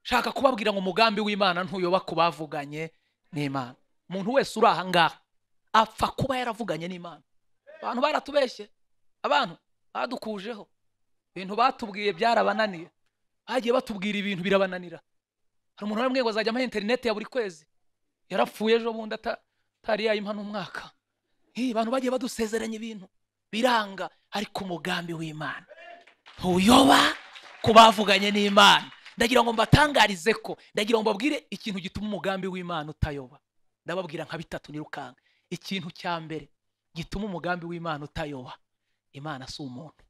nshaka kubabwira ngo umugambi w'imana ntuyoba ku bavuganye n'imana umuntu wese uri aha ngaha apfa kuba yaravuganye n'imana abantu baratubeshye abantu badukujeho ibintu batubwiye byarabananiye bagiye batubwira ibintu birabananira hari umuntu bamwe ngo azajya amaha interineti ya buri kwezi yarapfuye ejo bundi atari yayimpa n'umwaka abantu bagiye badusezeranya ibintu biranga ariko umugambi w'imana ntuyoba ku bavuganye n'imana ndagira ngo mbatangarize ko ndagira ngo mbabwire ikintu gituma umugambi w'imana utayoba ndababwira nka bitatu nirukanka ikintu cya mbere gituma umugambi w'imana utayoba imana si umuntu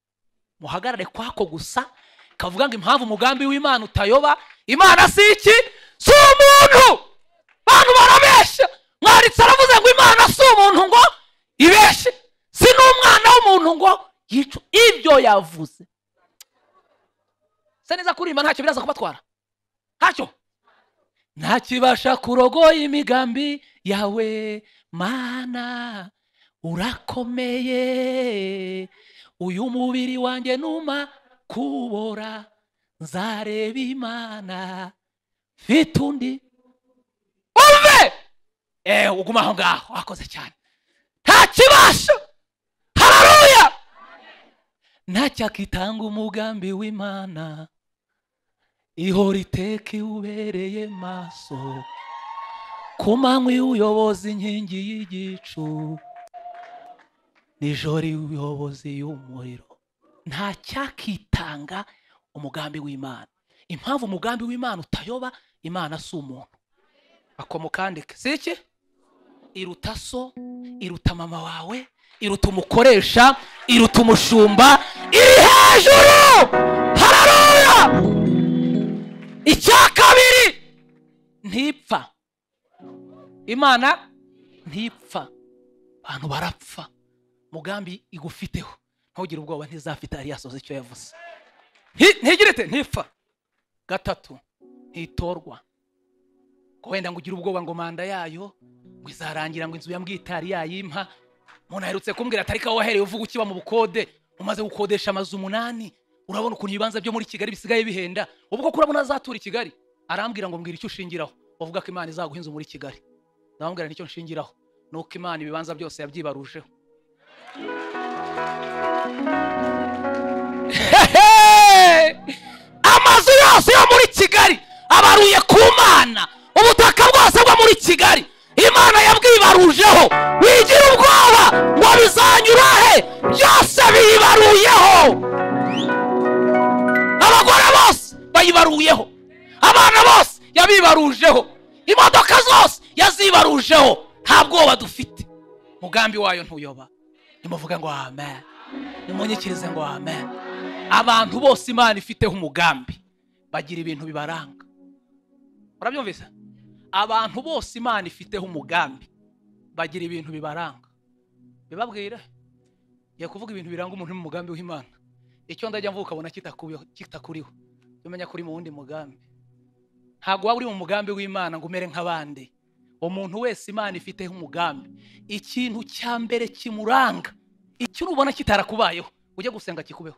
muhagarare kwako gusa kavuga ngo impamvu umugambi w'imana utayoba imana si iki si umuntu abantu barabeshya mwaritse aravuze ngo imana si umuntu ngo ibeshye si n'umwana w'umuntu ngo yicu ibyo yavuze se neza kurimba ntacyo biraza kubatwara ntacyo ntakibasha kurogoya imigambi yawe mana urakomeye uyu mubiri wanjye numa kubora nzareba imana mfite undi umve eee uguma aho ngaho wakoze cyane ntakibasha hararuya ntacyo akitanga umugambi w'imana ihora iteka iwubereye maso ku manywa y'ubuyobozi inkingi y'igicu nijoro y'ubuyobozi y'umuriro nta cyakitanga umugambi w'imana impamvu umugambi w'imana utayoba imana si umuntu akomukandike si iki iruta so iruta mama wawe iruta umukoresha iruta umushumba iri hejuru hararuya icya kabiri ntipfa imana ntipfa abantu barapfa mugambi igufiteho ntugire ubwoba ntizafite yari yasoza icyo yavuze ntigirete ntipfa gatatu ntitorwa ko wenda ngo ugire ubwoba ngo manda yayo ngo izarangira ngo inzu ya mbwitari yayimpa umuntu aherutse kumbwira atari kawe wahereye uvuga ukiba mu bukode umaze gukodesha amazu umunani urabona ukuntu ibibanza byo muri kigali bisigaye bihenda ubwo kurabona azatura i kigali arambwira ngo mbwira icyo ushingiraho uvuga ko imana izaguha inzu muri kigali ndababwira nicyo nshingiraho ni uko imana ibibanza byose yabyibarujeho amazu yose yo muri kigali abaruye ku mana ubutaka bwose bwo muri kigali imana yabwibarujeho wigira ubwoba ngo bizanyura he byose biyibaruyeho abagore bose bayibaruyeho abana bose yabibarujeho imodoka zose yazibarujeho nta bwoba dufite umugambi wayo ntuyoba nimuvuge ngo amen nimunyikirize ngo amen abantu bose imana ifiteho umugambi bagira ibintu bibaranga urabyumvise abantu bose imana ifiteho umugambi bagira ibintu bibaranga bibabwire ngiye kuvuga ibintu biranga umuntu mu mugambi w'imana icyo ndajya mvuka ukabona kitakuriho umenya ko uri mu wundi mugambi ntabwo waba uri mu mugambi w'imana ngo umere nk'abandi umuntu wese imana ifiteho umugambi ikintu cya mbere kimuranga icyo urubona kitarakubayeho ujya gusenga kikubeho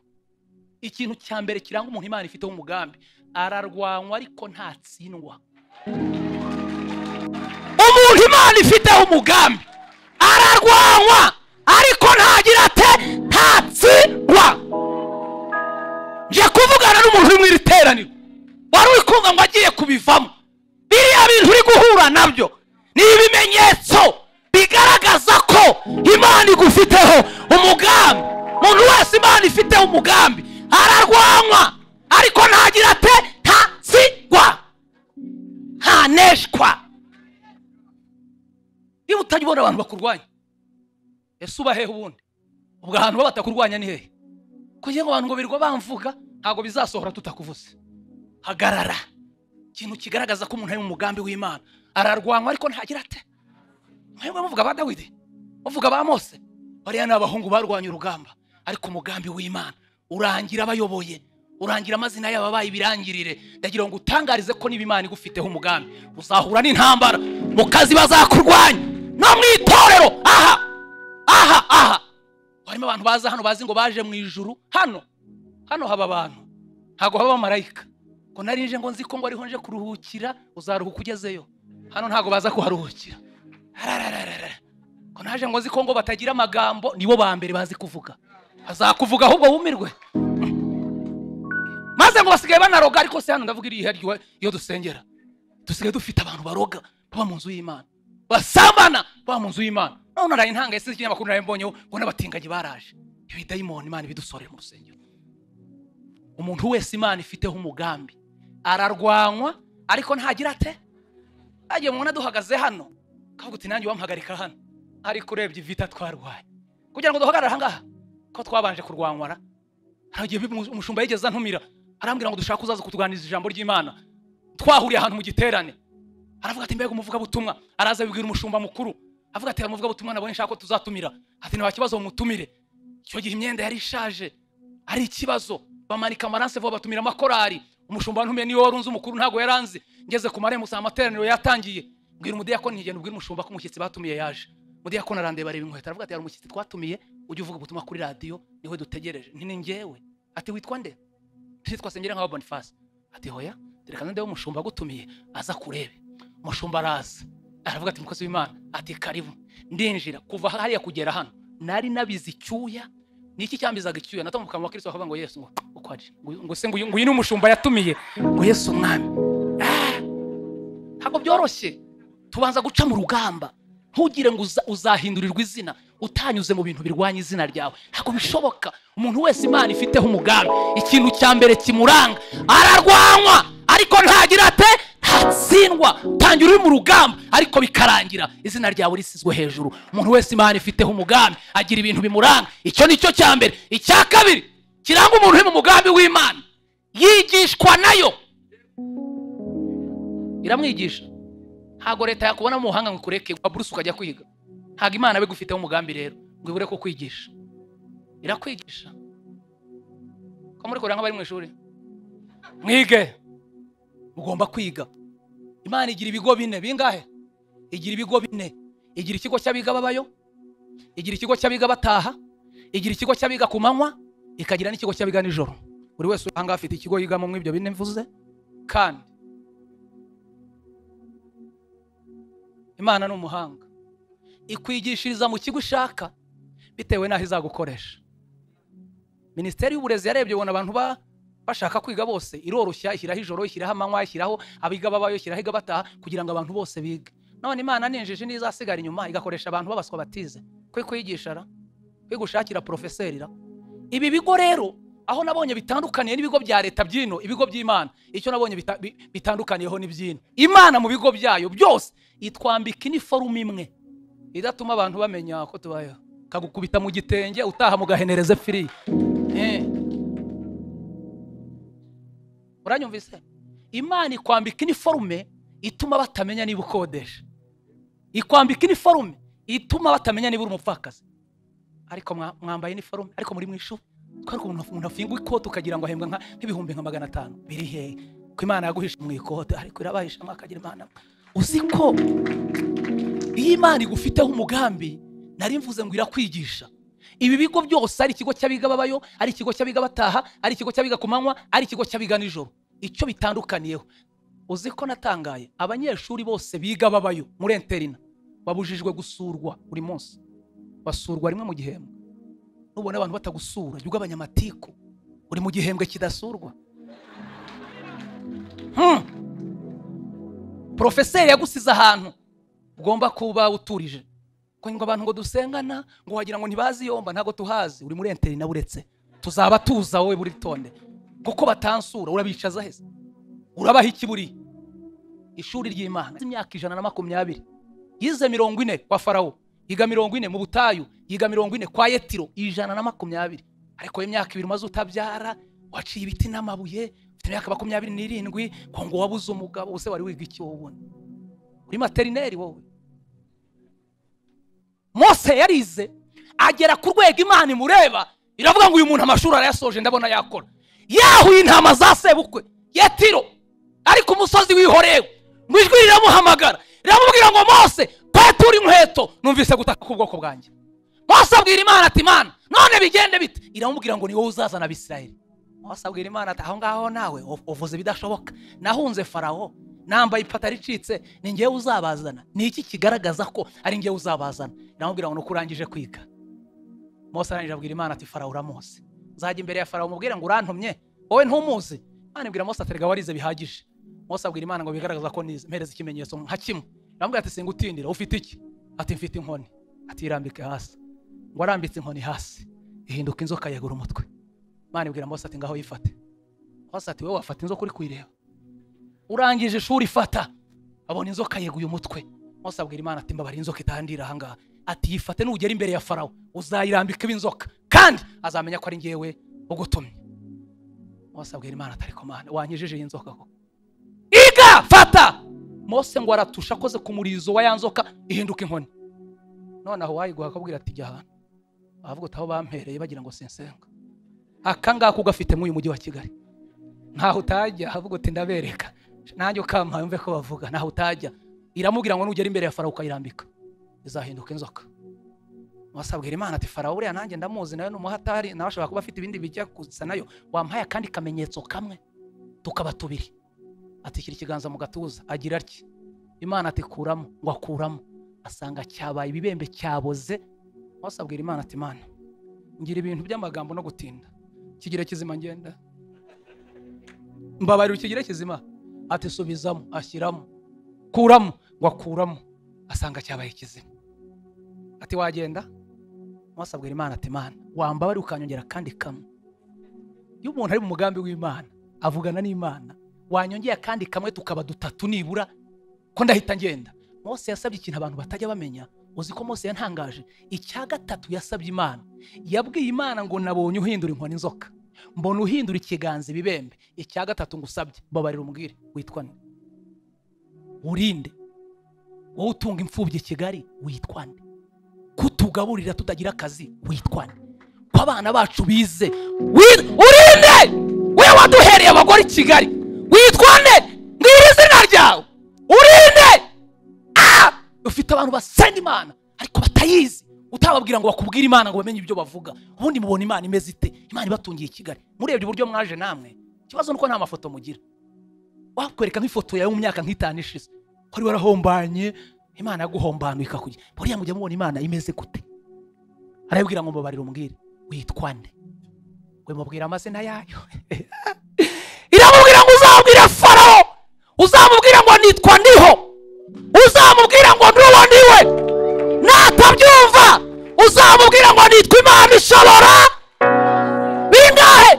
ikintu cya mbere kiranga umuntu imana ifiteho umugambi ararwanywa ariko ntatsindwa umuntu imana ifiteho umugambi ararwanywa ariko ntagira ate ntatsindwa nje kuvugana n'umuntu uri mu iri teraniro wari uri kumva ngo agiye kubivamo biriya bintu uri guhura nabyo ni ibimenyetso bigaragaza ko imana igufiteho umugambi umuntu wese imana ifiteho umugambi ararwanywa ariko ntagira ate ntatsigwa ntaneshwa niba utajya ubona abantu bakurwanya ese uba hehe ubundi ubwo ahantu baba batakurwanya ni hehe kugira ngo abantu ngo birwa bamvuga ntabwo bizasohora tutakuvuze hagarara ikintu kigaragaza ko umuntu ari mu mugambi w'imana ararwanywa ariko ntagira ate mwebwe muvuga ba dawidi muvuga ba mose bariya ni abahungu barwanya urugamba ariko umugambi w'imana urangira abayoboye urangira amazina yabo abaye ibirangirire ndagira ngo utangarize ko niba imana igufiteho umugambi uzahura n'intambara mu kazi bazakurwanya no mu itorero aha aha aha harimo abantu baza hano bazi ngo baje mu ijuru hano hano haba abantu ntabwo haba abamarayika ngo narinje ngo nzi ko ngo ariho nje kuruhukira uzaruhuka ugezeyo hano ntabwo baza kuharuhukira Ararararara. ngo naje ngo nzi ko ngo batagira amagambo nibo ba mbere bazi kuvuga bazakuvuga ahubwo wumirwe maze ngo basigaye banaroga ariko se hano ndavuga iriya ryuwe iyo dusengera dusigaye dufite abantu baroga baba mu nzu y'imana basambana baba mu nzu y'imana none naraye intanga ese ikinyamakuru naraye mbonyeho ngo n'abatinganyi baraje ibidayimoni imana ibidusorera mu rusengero umuntu wese imana ifiteho umugambi ararwanywa ariko ntagira ate agiye mubona duhagaze hano kavuga uti nanjye wampagarika hano ariko urebye ivita twarwaye kugira ngo duhagarare ahangaha ko twabanje kurwanywara hari igihe bimu- umushumba yigeze antumira arambwira ngo dushaka uzaza kutuganiriza ijambo ry'imana twahuriye ahantu mu giterane aravuga ati mbega umuvugabutumwa araza abibwira umushumba mukuru avuga ati umuvugabutumwa nabonye nshaka ko tuzatumira ati nta kibazo mumutumire icyo gihe imyenda yari ishaje ari ikibazo bamanika amaranse vuba batumira amakorari umushumba ntumiye niwe wari unzi umukuru ntabwo yaranze ngeze ku marembo usanga amateraniro yatangiye mbwira umudiyakoni ntigenda ubwira umushumba ko umushyitsi batumiye yaje umudiyakoni arandeba areba inkweto aravuga ati hari umushyitsi twatumiye ujye uvuga ubutumwa kuri radiyo niwe dutegereje nti ni njyewe ati witwa nde nitwa sengera nka bonifasi ati hoya reka nande umushumba agutumiye aza kurebe umushumba araza aravuga ati mukozi w'imana ati karibu ndinjira kuva hariya kugera hano nari nabize icyuya ni iki cyambizaga icyuya natamu mu kanwa ka kirisito bakavuga ngo yesu ngo uko ari Ngo- ngo se ngo uyu ngo uyu ni umushumba yatumiye ngo yesu umwami Ah! ntabwo byoroshye tubanza guca mu rugamba ntugire ngo uza- uzahindurirwa izina utanyuze mu bintu birwanya izina ryawe ntabwo bishoboka umuntu wese imana ifiteho umugambi ikintu cya mbere kimuranga ararwanywa ariko ntagira ate ntatsindwa utangira uri mu rugamba ariko bikarangira izina ryawe risizwe hejuru umuntu wese imana ifiteho umugambi agira ibintu bimuranga icyo ni cyo cya mbere icya kabiri kiranga umuntu uri mu mugambi w'imana yigishwa nayo iramwigisha ntabwo leta yakubona mu buhanga ngo ikureke wa buruse ukajya kwiga ntabwo imana abe igufiteho umugambi rero ngo ibure ko kwigisha irakwigisha ko muri kuranga bari mu ishuri mwige mugomba kwiga imana igira ibigo bine bingahe igira ibigo bine igira ikigo cy'abiga babayo igira ikigo cy'abiga bataha igira ikigo cy'abiga ku manywa ikagira n'ikigo cy'abiga nijoro buri wese uri ahangaha afite ikigo yigamo muri ibyo bine mvuze kandi imana ni umuhanga ikwigishiriza mu kigo ushaka bitewe n'aho izagukoresha minisiteri y'uburezi yarebye ubona abantu ba- bashaka kwiga bose iroroshya ishyiraho ijoro ishyiraho amanywa ishyiraho abiga babayo ishyiraho iga bataha kugira ngo abantu bose bige none imana ninjije ntizasigara inyuma igakoresha abantu babaswa batize kwe kwigisha ra kwe gushakira porofeseri ra ibi bigo rero aho nabonye bitandukaniye n'ibigo bya leta by'ino ibigo by'imana icyo nabonye bita- bi- bitandukaniyeho ni by'ino imana mu bigo byayo byose itwambika iniforume imwe idatuma abantu bamenya ko tubayeho kagukubita mu gitenge utaha mugahenereze firiya Eh. uranyumvise imana ikwambika iniforume ituma batamenya niba ukodesha ikwambika iniforume ituma batamenya niba uri umupfakazi ariko mwa- mwambaye iniforume ariko muri mu ishuri twari umuntu umuntu afingwa ikoti ukagira ngo ahembwa nka- nk'ibihumbi nka magana atanu biri hehe ko imana yaguhisha mu ikote ariko irabahisha mwakagira imana uzi ko iyo imana igufiteho umugambi nari mvuze ngo irakwigisha ibi bigo byose ari ikigo cy'abiga babayo ari ikigo cy'abiga bataha ari ikigo cy'abiga ku manywa ari ikigo cy'abiga nijoro icyo bitandukaniyeho uzi ko natangaye abanyeshuri bose biga babayo muri interina babujijwe gusurwa buri munsi basurwa rimwe mu gihembwe nubona abantu batagusura jya ugabanya amatiku uri mu gihembwe kidasurwa Hmm. porofeseri yagusize ahantu ugomba kuba uturije kuko ngo abantu ngo dusengana ngo wagira ngo ntibazi yomba ntabwo tuhazi uri muri interina buretse tuzaba tuza wowe buri tonde kuko batansura urabicaza heza urabaha iki buriya ishuri ry'imana imyaka ijana na makumyabiri yize mirongo ine kwa farawo yiga mirongo ine mu butayu yiga mirongo ine kwa yetiro ijana na makumyabiri ariko imyaka ibiri umaze utabyara waciye ibiti n'amabuye ufite imyaka makumyabiri n'irindwi ngo ngo wabuze umugabo use wari wiga iki wowe ubundi uri materineri wowe mose yarize agera ku rwego imana imureba iravuga ngo uyu muntu amashuri arayasoje ndabona yakora yahuye intama za sebukwe yetiro ari ku musozi w'ihorewe mu ijwi riramuhamagara riramubwira ngo mose kwetura inkweto numvise gutaka k'ubwoko bwanjye mose abwira imana ati mana none bigende bite iramubwira ngo ni wowe uzazana abisirayeli hose abwira imana ati aho ngaho nawe uv- uvuze ibidashoboka nahunze farawo nambaye ipataro icitse ni ngewe uzabazana ni iki kigaragaza ko ari ngewe uzabazana namubwira ngo ni uko urangije kwiga mose arangije abwira imana ati farawo uramuzi uzajya imbere ya farawo umubwire ngo urantumye wowe ntumuzi imana ibwira mose ati rega warize bihagije mose abwira imana ngo bigaragaza ko nize mpereze ikimenyetso nka kimwe aramubwira ati singutindira ufite iki ati mfite inkoni ati irambike hasi ngo arambitse inkoni hasi ihinduka inzoka yegura umutwe imana ibwira mose ati ngaho yifate mose ati wowe wafata inzoka uri kuyireba urangije ishuri fata abona inzoka yeguye umutwe mose abwira imana ati mbabara inzoka itandira ahangaha ati yifate nugera imbere ya farawo uzayirambika inzoka kandi azamenya ko ari ngewe ugutumye mose abwira imana atari mana wankijije iyi nzoka koko iga fata mose ngo aratusha akoze ku murizo wa ya nzoka ihinduka inkoni noneho uwayiguha akabwira ati jya ahantu ahavuga utaho bampereye bagira ngo sinsenga aka ngaka ugafite muri uyu mujyi wa kigali ntaho utajya ahavuga uti ndabereka nanjye ukampaye umve ko bavuga ntaho utajya iramubwira ngo nugera imbere ya farawo ukayirambika izahinduka inzoka wasabwira imana ati farawo uriya nanjye ndamuzi nawe ni umuhatari nawe ashobora kuba afite ibindi bijya gusa nayo wampaye akandi kamenyetso kamwe tukaba tubiri atikira ikiganza mu gatuza agira atya imana ati kuramo ngo akuramo asanga cyabaye ibibembe cyaboze wasabwira imana ati mana ngira ibintu by'amagambo no gutinda kigire kizima ngenda mbabarira kigire kizima ati subizamo ashyiramo kuramo ngo akuramo asanga cyabaye kizima ati wagenda wasabwira imana ati mana wambabarira ukanyongera kandi kamwe iyo umuntu ari mu mugambi w'imana avugana n'imana wanyongeye akandi kamwe tukaba dutatu nibura ko ndahita ngenda mose yasabye ikintu abantu batajya bamenya uzi ko mose yantangaje icya gatatu yasabye imana yabwiye imana ngo nabonye uhindura inkoni inzoka mbona uhindura ikiganza ibibembe icya gatatu ngusabye mbabarira umbwire witwa nde urinde wowe utunga imfubyi i kigali witwa nde kutugaburira tutagira akazi witwa nde ko abana bacu bize wi- urinde we waduhereye abagore i kigali witwa nde mbwira izina ryawe urinde Ah! ufite abantu basenga imana ariko batayizi utababwira ngo bakubwire imana ngo bamenye ibyo bavuga ubundi mubona imana imeze ite imana ibatungiye i kigali murebye uburyo mwaje namwe ikibazo nuko nta mafoto mugira wakwereka nk'ifoto yawe mu myaka nk'itanu ishize wari warahombanye imana yaguhombanuye ikakurya buriya mujya mubona imana imeze gute arabibwira ngo mbabarire umbwire witwa nde we mubwira amazina yayo iramubwira ngo uzabwire farawo uzamubwira ngo nitwa ndiho uzamubwira ngo n'uwo ni we natabyumva uzamubwira ngo nitwa imana ishobora bingahe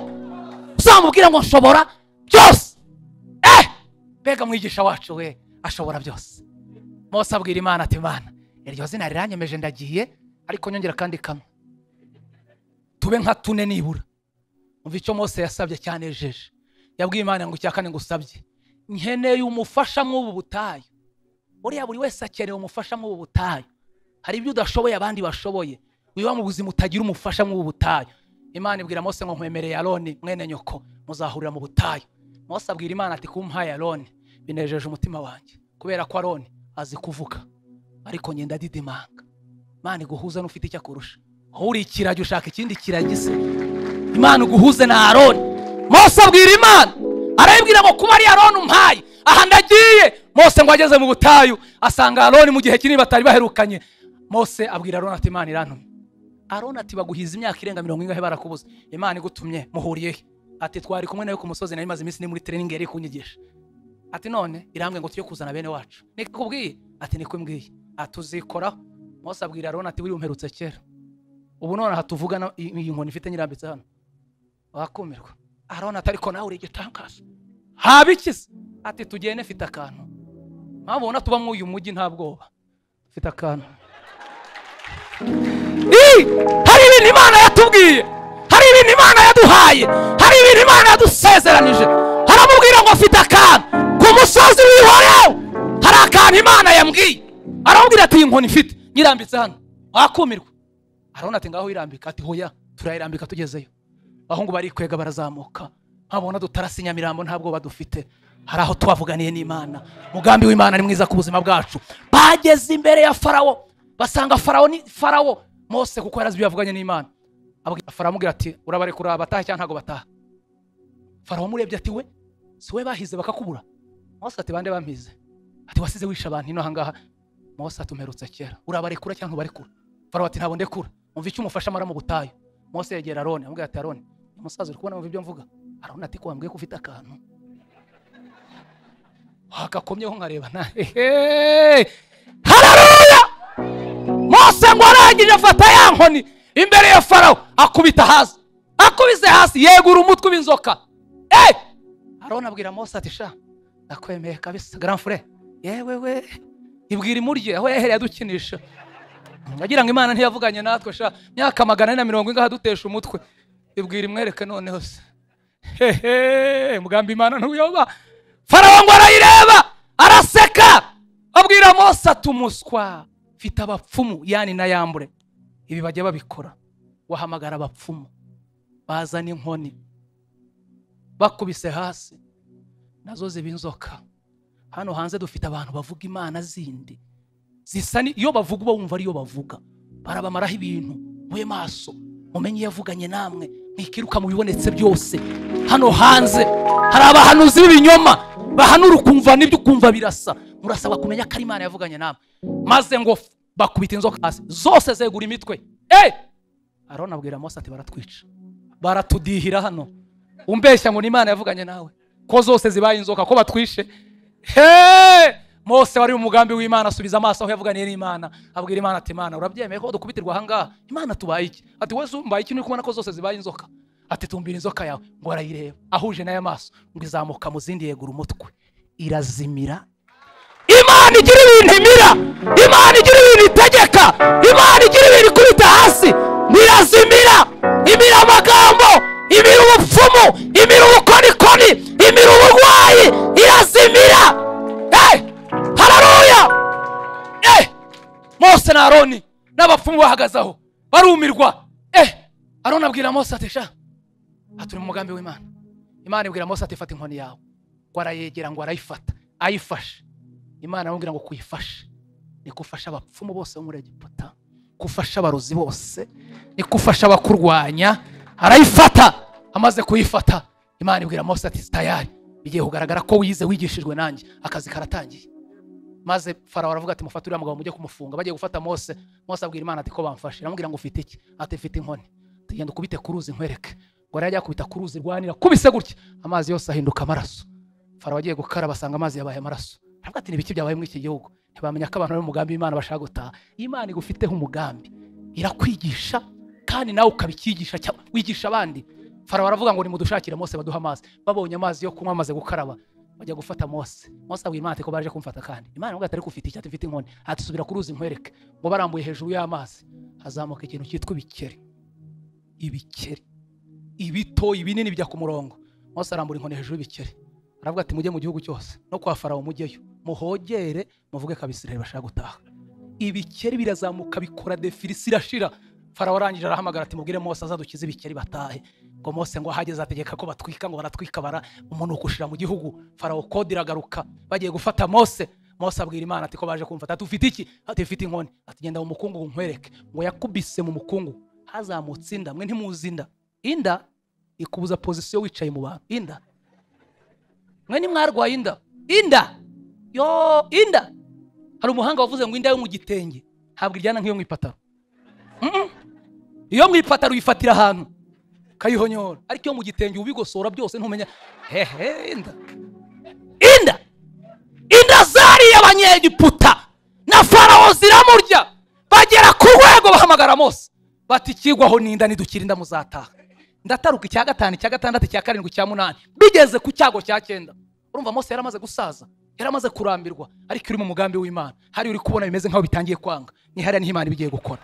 uzamubwira ngo nshobora byose eh mbega mwigisha wacu we ashobora byose mose abwira imana ati mana iryo zina riranyemeje ndagiye ariko nyongera kandi kamwe tube nka tune nibura umva icyo mose yasabye cyanejeje yabwiye imana ngo icya kane ngusabye nkeneye umufasha mw'ubu butayu buriya buri wese akeneye umufasha mw'ubu butayu hari ibyo udashoboye abandi bashoboye wiba mu buzima utagira umufasha mw'ubu butayu imana ibwira mose ngo nkwemereye aroni mwene nyoko muzahurira mu butayu mose abwira imana ati kumpaye aroni binejeje umutima wanjye kubera ko aroni azi kuvuga ariko ngenda didimanga imana iguhuza n'ufite icyo akurusha wowe uri ikiragi ushaka ikindi kiragi se imana uguhuze na aroni mose abwira imana arayibwira ngo kuba ari aroni umpaye aha ndagiye mose ngo ageze mu butayu asanga aroni mu gihe kinini batari baherukanye mose abwira aroni ati imana irantumye aroni ati baguhiza imyaka irenga mirongo ingahe barakubuze imana igutumye muhuriye he ati twari kumwe nawe ku musozi nari maze iminsi ni muri training yari kunyigisha ati none irambwe ngo tujye kuzana bene wacu nikubwiye ati niko mbwiye ati uzikoraho mose abwira aroni ati wiriwe umperutse kera ubu nonaha tuvugana iyi iyi nkoni ifite nyirambitse hano wakumirwa aroni ati ariko nawe uri igitangaza haba iki se ati tugende mfite akantu mpamvu ubona tuba mw'uyu mujyi nta bwoba mfite akantu Ii! hari ibintu imana yatubwiye hari ibintu imana yaduhaye hari ibintu imana yadusezeranije aramubwira ngo afite akantu ku musozi w'ihorewe hari akantu imana yambwiye aramubwira ati iyi nkoni ifite nyirambitse hano wakumirwa arabona ati ngaho irambika ati hoya turayirambika tugezeyo abahungu barikwega barazamuka nkabona dutarasi nyamirambo nta bwoba dufite hari aho twavuganiye n'imana umugambi w'imana ni mwiza ku buzima bwacu bageze imbere ya farawo basanga farawo ni farawo mose kuko yarazi ibyo yavuganye n'imana Abwira- farawo amubwira ati urabarekura bataha cyangwa ntabwo bataha farawo umurebye ati we si we bahize bakakubura mose ati bande bampize ati wasize wishe abantu hino ahangaha mose ati umperutse kera urabarekura cyangwa ntubarekura farawo ati ntabwo ndekura umva icyo umufasha amara mu butayu mose yegera aroni amubwira ati aroni umusaza uri kubona wumva ibyo mvuga aroni ati ko wambwiye ko ufite akantu hagakomyeho nkareba na hehe hararuya mose ngo arangije afata ya nkoni imbere ya farawo akubita hasi akubise hasi yegura umutwe w'inzoka eh aroni abwira mose ati sha ndakwemeye kabisa garanfure yewe we ibwira imurye aho yahereye adukinisha agira ngo imana ntiyavuganye natwe sha myaka magana ane na mirongo ingaha dutesha umutwe ibwira imwereke noneho se hehe mugambi imana ntuyoba farawo ngo arayireba araseka abwira mose atumuswa mfite abapfumu yani na yambure ibi bajya babikora wahamagara abapfumu bazana inkoni bakubise hasi nazo ziba inzoka hano hanze dufite abantu bavuga imana zindi zisa ni- iyo bavuga uba wumva ariyo bavuga barabamaraho ibintu mube maso mumenye iyo avuganye namwe mwikiruka mu bibonetse byose hano hanze hari abahanuzi b'ibinyoma bahanura ukumva n'ibyo ukumva birasa murasabwa kumenya ko ari imana yavuganye namwe maze ngo f- bakubita inzoka hasi zose zegura imitwe eh aroni abwira mose ati baratwica baratudihira hano umbeshya ngo ni imana yavuganye nawe ko zose zibaye inzoka ko batwishe he mose wari umugambi w'imana asubiza amaso aho yavuganiye n'imana abwira imana ati imana urabyemeye ko dukubitirwa ahangaha imana tubaye iki ati wese umbaye iki uri kubona ko zose zibaye inzoka ati tumbira inzoka yawe ngo arayireba ahuje n'aya maso ngo izamuka mu zindi yegura umutwe irazimira imana igira ibintu imira imana igira ibintu itegeka imana igira ibintu ikubita hasi irazimira imira amagambo imira ubupfumu imira ubukonikoni imira uburwayi irazimira hey! hararuya eh! mose na aroni n'abapfumu bahagaze aho barumirwa eh! aroni abwira mose ati sha aturi mu mugambi w'imana imana ibwira mose ati fata inkoni yawe ngo arayegera ngo arayifata ayifashe imana aramubwira ngo kuyifashe ni gufasha abapfumu bose bo muri egiputa gufasha abarozi bose ni gufasha abakurwanya arayifata amaze kuyifata imana ibwira mose ati tayari bigiye kugaragara ko wize wigishijwe nanjye akazi karatangiye maze farawo aravuga ati mufate uriya mugabo mujye kumufunga bagiye gufata mose mose abwira imana ati ko bamfashe aramubwira ngo ufite iki ati mfite inkoni ati genda ukubite ku ruzi nkwereke ngo arajya akubita ku ruzi rwanira kubise gutya amazi yose ahinduka amaraso farawo agiye gukaraba asanga amazi yabaye amaraso aravuga ati nibiki byabaye muri iki gihugu ntibamenya ko abantu bari mu mugambi w'imana bashaka gutaha imana igufiteho umugambi irakwigisha kandi nawe ukabicyigisha cyangwa wigisha abandi farawo aravuga ngo nimudushakire mose baduhe amazi babonye amazi yo kunywa amaze gukaraba bajya gufata mose mose abwira imana ati ko baje kumfata kandi imana ngo atari kufite icyati mfite inkoni ati subira ku ruzi nkwereke ngo barambuye hejuru y'amazi hazamuka ikintu cyitwa ibikeri ibikeri ibito ibinini bijya ku murongo mose arambura inkoni hejuru y'ibikeri aravuga ati mujye mu gihugu cyose no kwa farawo mujyeyo muhogere muvuge ko abisiraheli bashaka gutaha ibikeri birazamuka bikora defirisi irashira farawo arangije arahamagara ati mubwire mose azadukize ibikeri batahe ngo mose ngo ahageze ategeka ko batwika ngo baratwika bara umunuko ushira mu gihugu farawo kode iragaruka bagiye gufata mose mose abwira imana ati ko baje kumfata ati ufite iki ati mfite inkoni ati genda mu mukungugu nkwereke ngo yakubise mu mukungugu hazamutse inda mwe ntimuzi inda inda ikubuza pozisiyo wicaye mu bantu inda mwe nimwarwaye inda inda yo inda hari umuhanga wavuze ngo inda yo mu gitenge ntabwo iryana nk'iyo mu ipataro Mm-mm. iyo mu ipataro uyifatira ahantu ukayihonyora ariko iyo mu gitenge ubigosora byose ntumenya hehe inda inda inda zariye abanyegiputa na farawo ziramurya bagera ku rwego bahamagara mose bati ikigwaho n'inda nidukira inda muzataha ndataruka icya gatanu icya gatandatu icya karindwi icya munani bigeze ku cyago cya cyenda urumva mose yari amaze gusaza yari amaze kurambirwa ariko uri mu mugambi w'imana hari uri kubona bimeze nk'aho bitangiye kwanga nihariya niho imana iba igiye gukora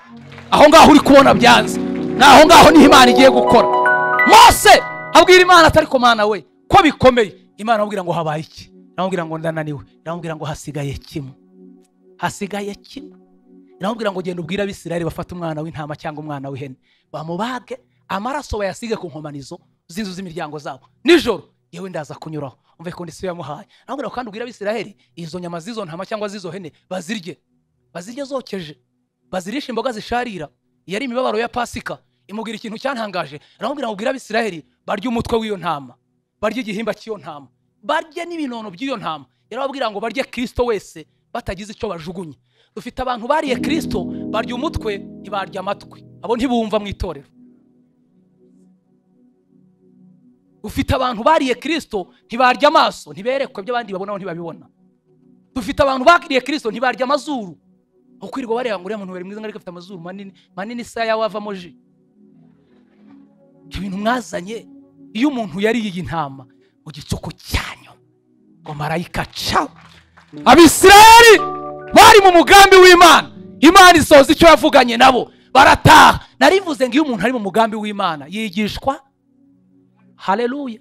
aho ngaho uri kubona byanze ni aho ngaho niho imana igiye gukora mose abwira imana atari mana we ko bikomeye imana amubwira ngo habaye iki iramubwira ngo ndananiwe iramubwira ngo hasigaye kimwe hasigaye kimwe iramubwira ngo genda ubwire abisirayeli bafate umwana w'intama cyangwa umwana w'ihene bamubage amaraso bayasige ku nkomanizo z'inzu z'imiryango zabo nijoro yewe ndaza kunyuraho umve kondisiyo yamuhaye aramubwira ngo kandi ubwire abisirayeli izo nyama z'izo ntama cyangwa z'izo hene bazirye bazirye zokeje bazirishe imboga zisharira yari imibabaro ya pasika imubwira ikintu cyantangaje aramubwira ngo ubwire abisirayeli barye umutwe w'iyo ntama barye igihimba cy'iyo ntama barye n'ibinono by'iyo ntama yarababwira ngo barye kirisito wese batagize icyo bajugunye dufite abantu bariye kirisito barya umutwe ntibarya amatwi abo ntibumva mu itorero dufite abantu bariye kirisito ntibarya amaso ntiberekwe by'abandi babona aho ntibabibona dufite abantu bakiriye kirisito ntibarya amazuru ukwirirwa bareba ngo uriya muntu bari mwiza ariko afite amazuru manini manini isa yawe avamo ji ibyo bintu mwazanye iyo umuntu yariye iyi ntama mu gicuku cyanyu ngo marayika ca abisirayeli bari mu mugambi w'imana imana isoza icyo yavuganye nabo barataha narivuze ngo iyo umuntu ari mu mugambi w'imana yigishwa hareruya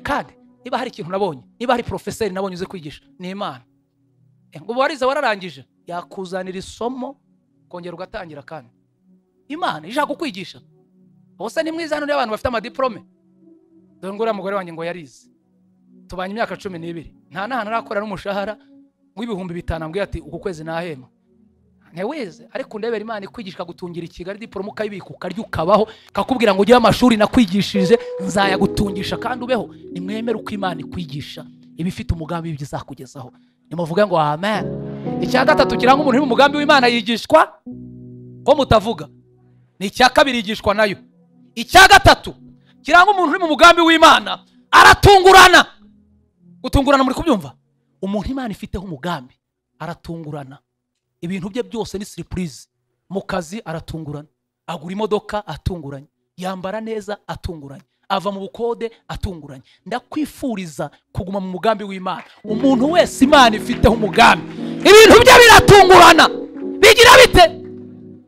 kandi niba hari ikintu nabonye niba hari porofeseri nabonye uzi kwigisha ni imana ngo warize wararangije yakuzanira isomo ukongera ugatangira kandi imana ishaka kukwigisha ubuse ni mwiza hano niba abantu bafite amadiporome dore nguriya mugore wanjye ngo yarize tubanye imyaka cumi n'ibiri nta n'ahantu arakora n'umushahara w'ibihumbi bitanu ambwiye ati uku kwezi nahema ntiweze ariko ndebera imana ikwigisha gutungira i kigali diporome ukayibika ukarya ukabaho kakubwira ngo ujye amashuri nakwigishije nzayagutungisha kandi ubeho nimwemere uko imana ikwigisha iba ifite umugambi w'ibyo izakugezaho nimuvuge ngo amen icya gatatu kiranga umuntu uri mu mugambi w'imana yigishwa ko mutavuga ni icya kabiri yigishwa nayo icya gatatu kiranga umuntu uri mu mugambi w'imana aratungurana gutungurana muri kubyumva umuntu imana ifiteho umugambi aratungurana ibintu bye byose ni siripurize mu kazi aratungurana agura imodoka atunguranye yambara neza atunguranye ava mu bukode atunguranye ndakwifuriza kuguma mu mugambi w'imana umuntu wese imana ifiteho umugambi ibintu bye biratungurana bigira bite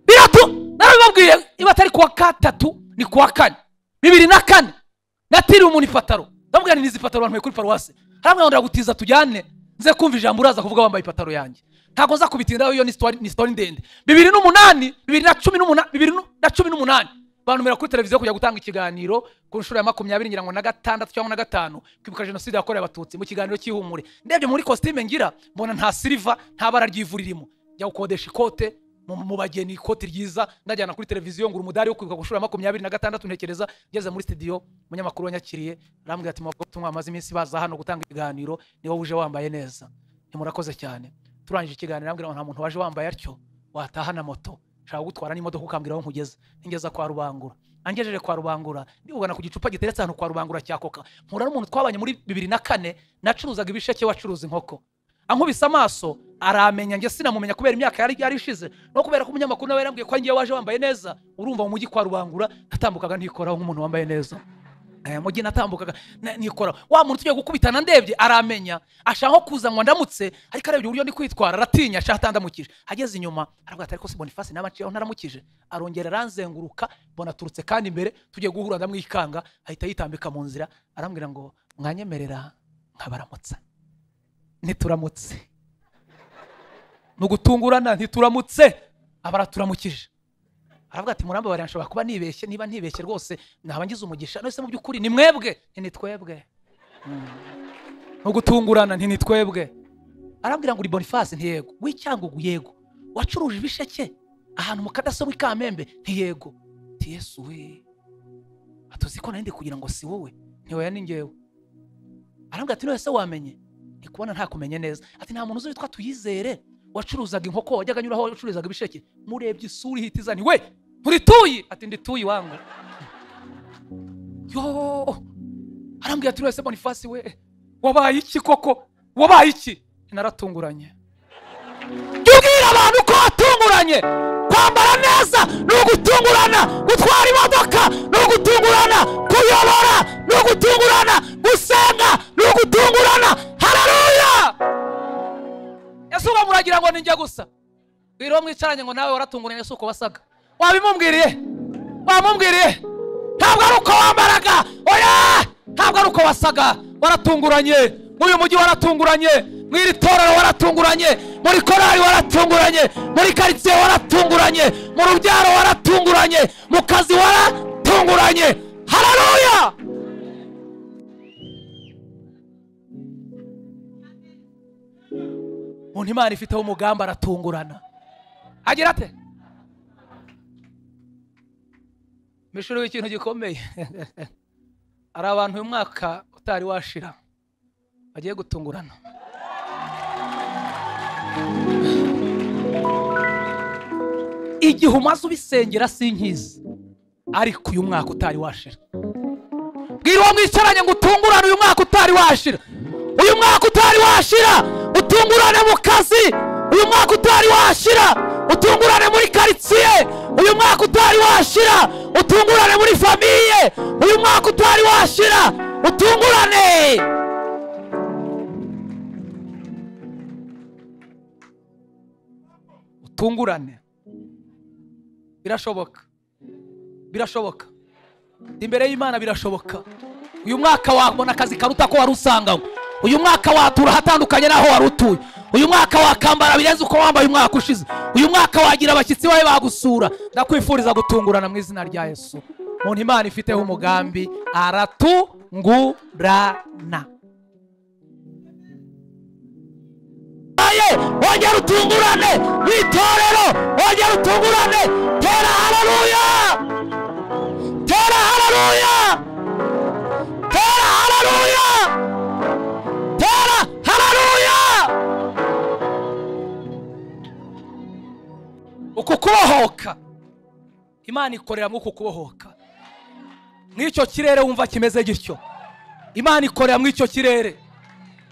biratu narabibabwiye niba atari kuwa gatatu ni kuwa kane bibiri na kane natiriwe umuntu ipataro ndamubwira ni izi pataro abantu kuri paruwasi haramwe ngo gutiza tujyane nze kumva ijambo uraza kuvuga wambaye ipataro yanjye ntabwo nza kubitindaho iyo ni sitori ndende bibiri n'umunani bibiri na cumi n'umunani bibiri na cumi n'umunani bantumira kuri televiziyo kujya gutanga ikiganiro ku nshuro ya makumyabiri ngira ngo na gatandatu cyangwa na gatanu kwibuka jenoside yakorewe abatutsi mu kiganiro cy'ihumure ndebye muri kositime ngira mbona nta siliva nta bara ry'ivu ririmo njya gukodesha ikote mu bageni ikoti ryiza ndajyana kuri televiziyo ngura umudari wo kwibuka ku nshuro ya makumyabiri na gatandatu ntekereza ngeze muri studio umunyamakuru wanyakiriye arambwira ati mwabwo tumwe bamaze iminsi baza hano gutanga ibiganiro ni wowe uje wambaye neza ntimurakoze cyane turangije ikiganiro arambwira ngo nta muntu waje wambaye atyo wataha na moto nshaka gutwara n'imodoka ukambwira aho nkugeza ngeza kwa rubangura angejeje kwa rubangura ndibugana ku gicupa giteretse ahantu kwa rubangura cya koka mpura n'umuntu twabanye muri bibiri na kane nacuruzaga ibisheke wacuruza inkoko ankubise amaso aramenya njye sinamumenya kubera imyaka yari yari ishize no kubera ko umunyamakuru nawe yarambwiye ko ngiye waje wambaye neza urumva mu mujyi kwa rubangura natambukaga ntikoraho nk'umuntu wambaye neza mu gihe natambukaga nikora wa muntu tugiye gukubitana ndebye aramenya ashaka kuza ngo ndamutse ariko arebye uburyo ndi kwitwara aratinya ashaka atandamukije ageze inyuma aravuga ati ariko si bonifasi nawe aho ntaramukije arongera aranzenguruka mbona aturutse kandi imbere tugiye guhura ndamwikanga ahita yitambika mu nzira arambwira ngo mwanyemerera nkabaramutsa ntituramutse ni ugutungurana ntituramutse abaraturamukije aravuga ati muramba bariya nshobora kuba nibeshye niba ntibeshye rwose naba ngize umugisha nose mu by'ukuri ni mwebwe ni twebwe no gutungurana ni twebwe arambwira ngo uri bonifasi ntiyego w'icyangugu yego wacuruje ibisheke ahantu mu kadasobwa i kamembe ntiyego yesu we atuzi ko nari ndi kugira ngo si wowe ntiweya ni ngewe arambwira ati none se wamenye ni kubona ntakumenye neza ati nta muntu uzi witwa tuyizere wacuruzaga inkoko wajyaga anyuraho wacuruzaga ibisheke murebye isura ihita izani we nturituyi ati ndituyi wangu yo arambwira ati wese bonifasi we wabaye iki koko wabaye iki naratunguranye jya ubwira abantu ko watunguranye kwambara neza ni ugutungurana gutwara imodoka ni ugutungurana kuyobora ni ugutungurana gusenga ni ugutungurana hararuya ese uba muragira ngo ninjya gusa wiriwe mwicaranye ngo nawe waratunguranye si uko wasaga wabimubwiriye wamubwiriye ntabwo ari uko wambaraga oya ntabwo ari uko wasaga waratunguranye muri uyu mujyi waratunguranye mu iri torero waratunguranye muri korari waratunguranye muri karitsiye waratunguranye mu rubyaro waratunguranye mu kazi waratunguranye hararuya umuntu imana ifiteho umugambi aratungurana agira ate mishuri w'ikintu gikomeye hari abantu uyu mwaka utari washira bagiye gutungurana igihe umaze ubisengera sinkizi ariko uyu mwaka utari washira bwira uwo mwicaranye ngo utungurane uyu mwaka utari washira uyu mwaka utari washira utungurane mu kazi uyu mwaka utari washira utungurane muri karitsiye uyu mwaka utari washira utungurane muri famiye uyu mwaka utari washira utungurane utungurane birashoboka birashoboka imbere y'imana birashoboka uyu mwaka wabona akazi karuta ko wari usanganywe uyu mwaka watura ahatandukanye n'aho wari utuye uyu mwaka wakambara birenze uko wambaye umwaka ushize uyu mwaka wagira abashyitsi bawe bagusura ndakwifuriza gutungurana mu izina rya yesu umuntu imana ifiteho umugambi aratungurana wongera utungurane mu itorero wongera utungurane tera hararuya Tera haleluya! Tera haleluya! Tera haleluya! Uku kubohoka Imana ikorera mu uku kubohoka. Mw'icyo kirere wumva kimeze gityo. Imana ikorera mu icyo kirere.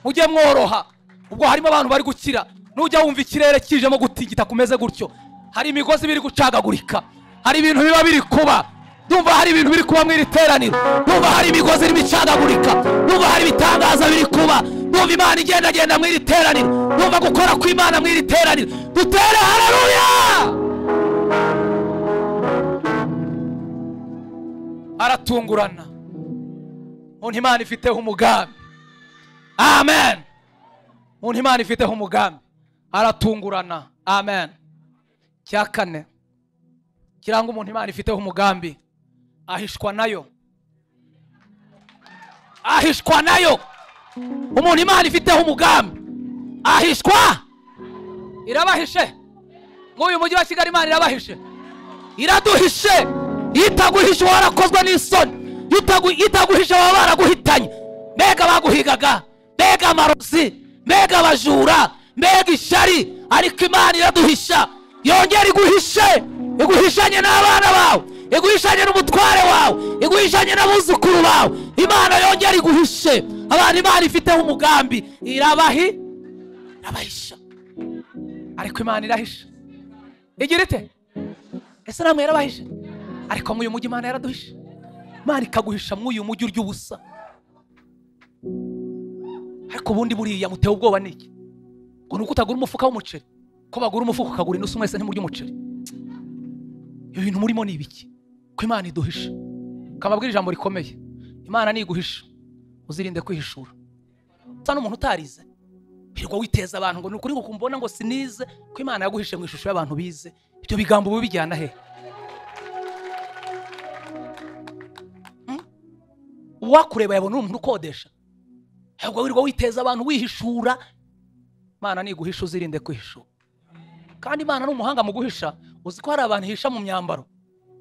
Mujye mworoha. Ubwo harimo abantu bari gukira. Nujya wumva ikirere kijemo gutigita kumeze gutyo. Hari imigozi biri gucagagurika. Hari ibintu biba biri kuba. ndumva hari ibintu biri kuba mu iri teraniro ndumva hari imigozi irimo icagagurika ndumva hari ibitangaza biri kuba ndumva imana igendagenda mu iri teraniro ndumva gukora kw'imana mu iri teraniro dutere hararuya aratungurana umuntu imana ifiteho umugambi amen umuntu imana ifiteho umugambi aratungurana amen cya kane kiranga umuntu imana ifiteho umugambi ahishwa nayo ahishwa nayo umuntu imana ifiteho umugambi ahishwa irabahishe nk'uyu mujyi wa kigali imana irabahishe iraduhishe iyo itaguhishe uba warakozwe n'isoni iyo itagu- iyo itaguhishe baba baraguhitanye mbega baguhigaga mbega amarozi mbega abajura mbega ishyari ariko imana iraduhisha yongera iguhishe iguhishanye n'abana bawe iguhishanye n'umutware wawe iguhishanye n'abuzukuru bawe imana yongera iguhishe abantu imana ifiteho umugambi irabahi irabahisha ariko imana irahisha igira ite ese namwe yarabahishe ariko mw'uyu mujyi imana yaraduhishe imana ikaguhisha mw'uyu mujyi urya ubusa ariko ubundi buriya muteye ubwoba ni iki ngo ni uko utagura umufuka w'umuceri ko bagura umufuka ukagura inusu mwese ntimurya umuceri ibyo bintu murimo ni ibiki ko imana iduhisha kamabwira ijambo rikomeye imana niguhisha uzirinde kwihishura usa n'umuntu utarize hirwa witeza abantu ngo ni ukuri ngo kumbona ngo sinize ko imana yaguhishe mu ishusho y'abantu bize ibyo bigambo uba ubijyana he Hmm? uwakureba yabona uri umuntu ukodesha ahubwo wirirwa witeza abantu wihishura imana niguhisha uzirinde kwihishura kandi imana ni umuhanga mu guhisha uzi ko hari abantu ihisha mu myambaro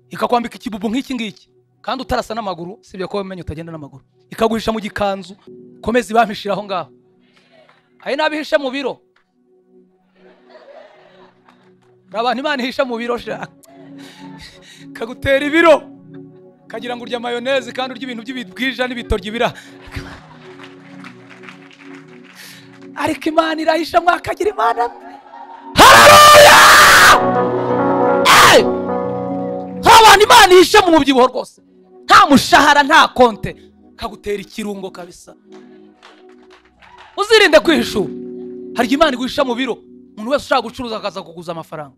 ikakwambika ikibubu nk'iki ngiki kandi utarasa n'amaguru sibyo ko wamenye utagenda n'amaguru ikaguhisha mu gikanzu komeza ibampishyira aho ngaho hari n'abihisha mu biro hari abantu imana ihisha mu biro sha kagutera ibiro kagira ngo urya mayoneze kandi urya ibintu by'ibibwija n'ibitoryi bira ariko imana irahisha mwakagira imana haleluya Hey! hari abantu imana ihishe mu mubyibuho rwose nta mushahara nta konte kagutera ikirungo kabisa uzirinde kwihishura hari igihe imana iguhisha mu biro umuntu wese ushaka gucuruza akaza kuguza amafaranga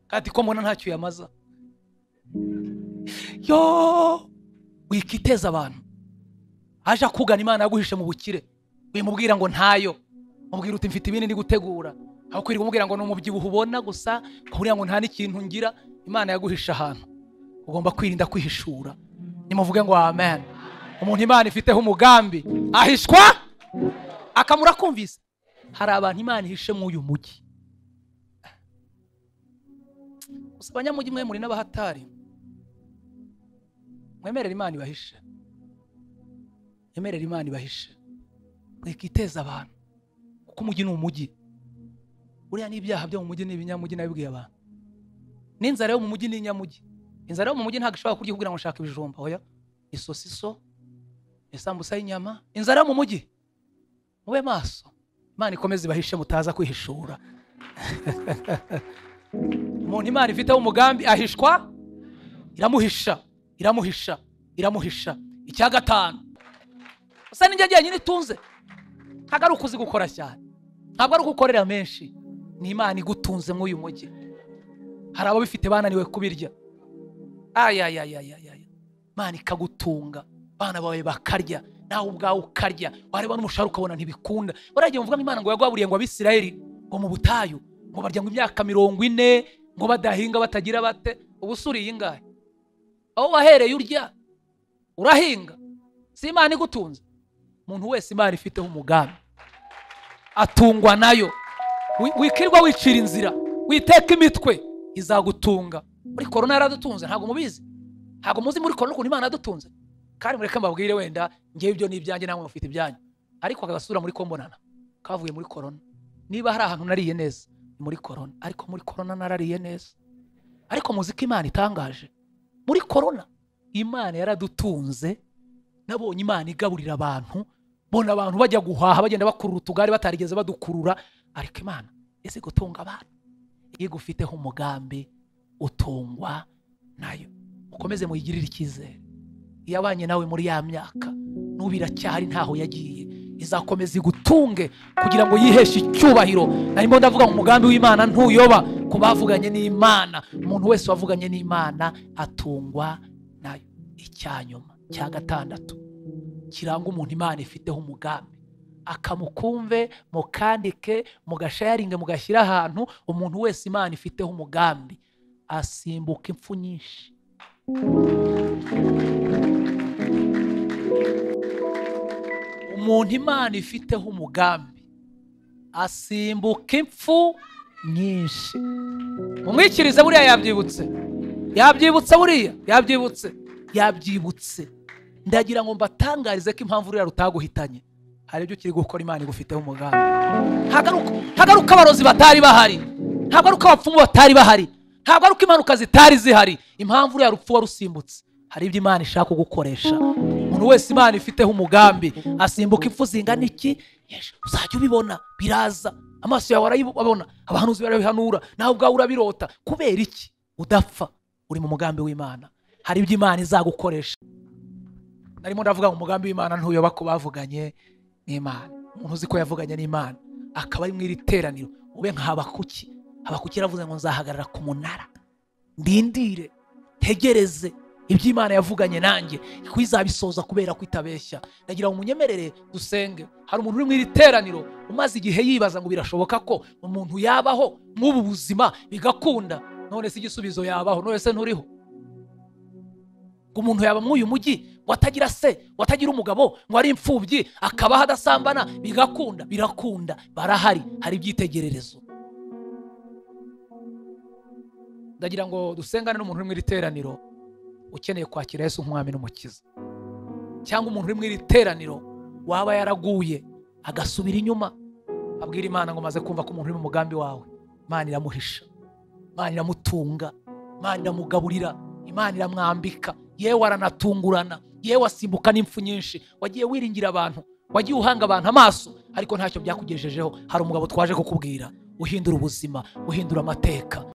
kandi ko mbona ntacyo yamaza yo wikiteza abantu aje akugana imana yaguhishe mu bukire wimubwira ngo ntayo mubwira uti mfite ibindi ndi gutegura aho kwirirwa umubwira ngo ni umubyibuho ubona gusa kuburiya ngo nta n'ikintu ngira imana yaguhisha ahantu ugomba kwirinda kwihishura nimuvuge ngo amen umuntu imana ifiteho umugambi ahishwa akamura kumvise hari abantu imana ihishe mu uyu mujyi gusa abanyamujyi mwe muri n'abahatari mwemerere imana ibahishe nyemerera imana ibahishe mwikiteza abantu kuko umujyi ni umujyi buriya n'ibyaha byo mu mujyi ni ibinyamujyi nabibwiye abantu n'inzara yo mu mujyi ni inyamujyi inzara yo mu mujyi ntabwo ishobora kurya kugira ngo ushake ibijumba oya isosiso isambusa y'inyama inzara yo mu mujyi mube maso imana ikomeze ibahishe mutaza kwihishura umuntu imana ifiteho umugambi ahishwa iramuhisha iramuhisha iramuhisha icya gatanu usa n'injye njyenyine itunze ntabwo ari ukuzi gukora cyane ntabwo ari ugukorera menshi ni imana igutunze muri uyu mujyi hari abo bifite bananiwe kubirya ayayayayaya imana ikagutunga abana bawe bakarya nawe ubwawe ukarya wareba n'umushahara ukabona ntibikunda baragiye mvuga ngo imana ngo yagwaburiye ngo abisirayeli ngo mu butayu ngo barya ngo imyaka mirongo ine ngo badahinga batagira bate ubu se uriye ingahe aho wahereye urya urahinga si imana igutunze umuntu wese imana ifiteho umugambi atungwa nayo Wi- wikirwa wicira inzira witeka imitwe izagutunga muri korona yaradutunze ntabwo mubizi ntabwo muzi muri korona ukuntu imana yadutunze kandi mureke mbabwire wenda ngewe ibyo ni ibyanjye namwe mufite ibyanyu ariko agasura muri kombonana kavuye muri korona niba hari ahantu nariye neza ni muri korona ariko muri korona narariye neza ariko muzi ko imana itangaje muri korona imana yaradutunze nabonye imana igaburira abantu bona abantu bajya guhaha bagenda bakurura utugare batarigeze badukurura ariko imana ese gutunga abantu iyo igufiteho umugambi utungwa nayo mukomeze muyigirire icyizere iyabanye nawe muri ya myaka n'ubu iracyahari ntaho yagiye izakomeza igutunge kugira ngo yiheshe icyubahiro narimo ndavuga ngo umugambi w'imana ntuyoba ku bavuganye n'imana umuntu wese wavuganye n'imana atungwa nayo icyanyuma cya gatandatu kiranga umuntu imana ifiteho umugambi akamukumve mukandike mugashayaringe mugashyire ahantu umuntu wese imana ifiteho umugambi asimbuka impfu nyinshi umuntu imana ifiteho umugambi asimbuka impfu nyinshi mumwikirize buriya yabyibutse yabyibutse buriya yabyibutse yabyibutse ndagira ngo mbatangarize ko impamvu ruriya rutaguhitanye hari ibyo ukiri gukora imana igufiteho umugambi Hagaruka- ntabwo ari uko abarozi batari bahari ntabwo ari uko abapfumu batari bahari ntabwo ari uko impanuka zitari zihari impamvu ruriya rupfu warusimbutse hari ibyo imana ishaka kugukoresha umuntu wese imana ifiteho umugambi asimbuka impfu zingana iki Yesu, uzajya ubibona biraza amaso yawe arabibona abahanuzi barabihanura nawe ubwawe urabirota kubera iki udapfa uri mu mugambi w'imana hari ibyo imana izagukoresha narimo ndavuga ngo umugambi w'imana ntuyoba ku bavuganye n'imana umuntu uzi ko yavuganye n'imana akaba ari mu iri teraniro ube nka habakuki habakuki yaravuze ngo nzahagarara ku munara ndindire ntegereze ibyo imana yavuganye nanjye ko izabisoza kubera ko itabeshya ndagira ngo munyemerere dusenge hari umuntu uri mu iri teraniro umaze igihe yibaza ngo birashoboka ko umuntu yabaho nk'ubu buzima bigakunda none se igisubizo yabaho none se nturiho ngo umuntu yaba muri uyu mujyi ngo atagira se ngo atagira umugabo ngo ari imfubyi akabaho adasambana bigakunda birakunda barahari hari ibyitegererezo ndagira ngo dusengane n'umuntu uri mu iri teraniro ukeneye kwakira yesu nk'umwami n'umukiza cyangwa umuntu uri mu iri teraniro waba yaraguye agasubira inyuma abwira imana ngo maze kumva ko umuntu uri mu mugambi wawe imana iramuhisha imana iramutunga imana iramugaburira imana iramwambika yewe aranatungurana yewe asimbuka n'impfu nyinshi wagiye wiringira abantu wagiye uhanga abantu amaso ariko ntacyo byakugejejeho hari umugabo twaje kukubwira uhindura ubuzima uhindura amateka